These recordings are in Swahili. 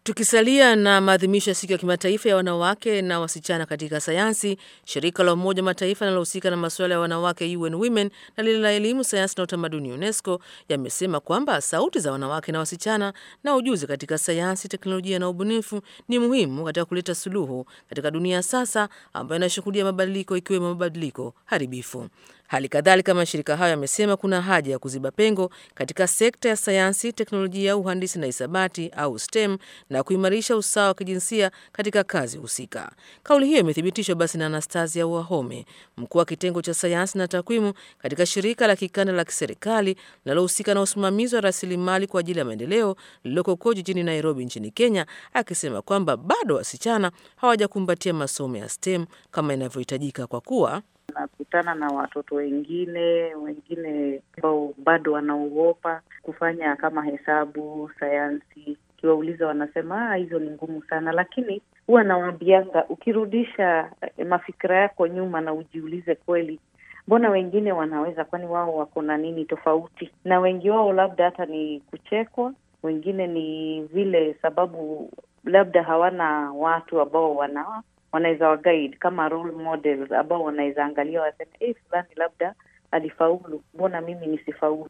Tukisalia na maadhimisho ya siku ya kimataifa ya wanawake na wasichana katika sayansi, shirika la Umoja wa Mataifa linalohusika na masuala ya wanawake UN Women na lile la elimu, sayansi na utamaduni UNESCO yamesema kwamba sauti za wanawake na wasichana na ujuzi katika sayansi, teknolojia na ubunifu ni muhimu katika kuleta suluhu katika dunia sasa ambayo inashuhudia mabadiliko ikiwemo mabadiliko haribifu. Hali kadhalika mashirika hayo yamesema kuna haja ya kuziba pengo katika sekta ya sayansi, teknolojia, uhandisi na hisabati au STEM na kuimarisha usawa wa kijinsia katika kazi husika. Kauli hiyo imethibitishwa basi na Anastasia Wahome, mkuu wa kitengo cha sayansi na takwimu katika shirika la kikanda la kiserikali linalohusika na usimamizi wa rasilimali kwa ajili ya maendeleo lililoko huko jijini Nairobi nchini Kenya, akisema kwamba bado wasichana hawajakumbatia masomo ya STEM kama inavyohitajika kwa kuwa nakutana na watoto wengine wengine ambao bado wanaogopa kufanya kama hesabu, sayansi. Ukiwauliza wanasema ah, hizo ni ngumu sana, lakini huwa nawaambianga ukirudisha mafikira yako nyuma na ujiulize kweli, mbona wengine wanaweza? Kwani wao wako na nini tofauti? Na wengi wao labda hata ni kuchekwa, wengine ni vile sababu labda hawana watu ambao wana wanaweza waguide kama role models ambao wanaweza angalia waseme, eh, fulani labda alifaulu, mbona mimi nisifaulu?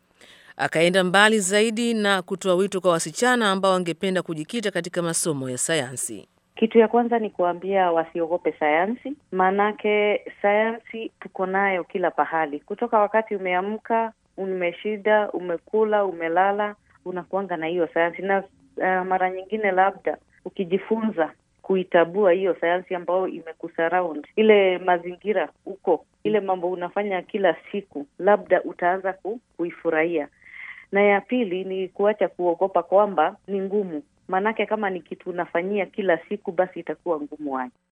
Akaenda mbali zaidi na kutoa wito kwa wasichana ambao wangependa kujikita katika masomo ya sayansi. Kitu ya kwanza ni kuambia wasiogope sayansi, maanake sayansi tuko nayo kila pahali, kutoka wakati umeamka, umeshida, umekula, umelala, unakuanga na hiyo sayansi na uh, mara nyingine labda ukijifunza kuitabua hiyo sayansi ambayo imekusurround ile mazingira huko, ile mambo unafanya kila siku, labda utaanza ku, kuifurahia. Na ya pili ni kuacha kuogopa kwamba ni ngumu, maanake kama ni kitu unafanyia kila siku, basi itakuwa ngumu waje.